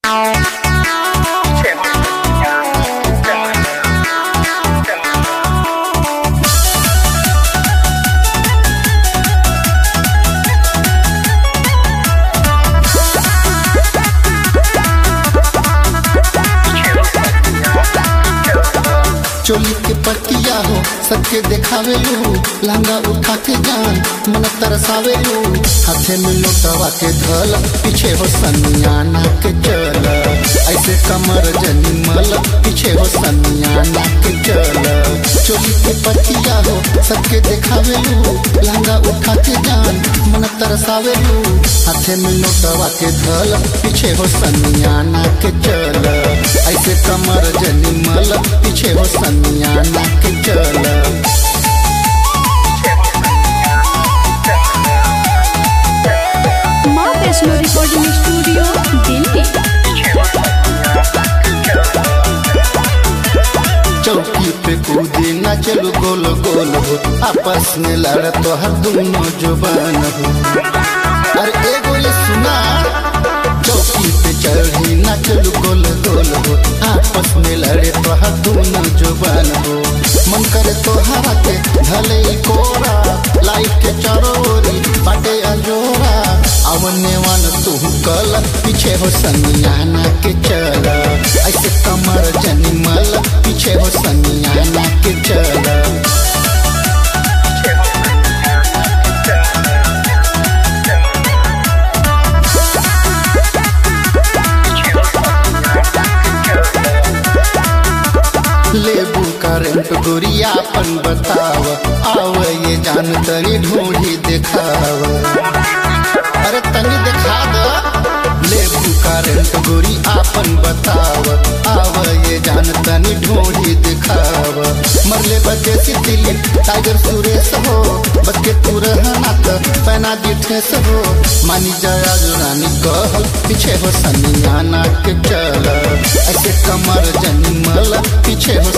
चोली के पतिया हो सबके देखावे लो लहंगा उठा के जान मन तरसावे लो हाथे में लोटवा के धल पीछे हो सनियाना के चल ऐसे कमर जनी मल पीछे हो सनियाना के चल चोली के पतिया हो सबके देखावे लो लहंगा उठा के जान मन तरसावे लो हाथे में लोटवा के धल पीछे हो सनियाना के चल ऐसे कमर जनी मल पीछे हो सनियाना के चल माँ वैष्णो रिकॉर्डिंग स्टूडियो दिल्ली चौकी पे कूदे ना चलो गोल गोल हो आपस में लड़ तो हर दोनों जुबान हो अरे ए गोले सुना चौकी पे चढ़ी ना चलो गोल गोल हो आपस में लड़े तो हर दोनों जुबान हो मन करे तो हरा के भले ही कोरा लाइट के चरोरी बाटे अजोरा आवने वान तू कल पीछे हो सनियाना के चल ऐसे कमर जनी मल पीछे हो सनियाना के चल लेबू करंट गोरियापन बताव आव ये जान तनी ढूंढी देखाव अरे तनी दिखा दो लेबू करंट गोरी आपन बताव आव ये जान तनी ढूंढी दिखाव मरले बजे से दिल्ली टाइगर सुरेश हो बच्चे तू रहना त पहना दिठेस हो मानी जया रानी कहल पीछे हो सनियाना के चल ऐसे कमर जनी मल पीछे हो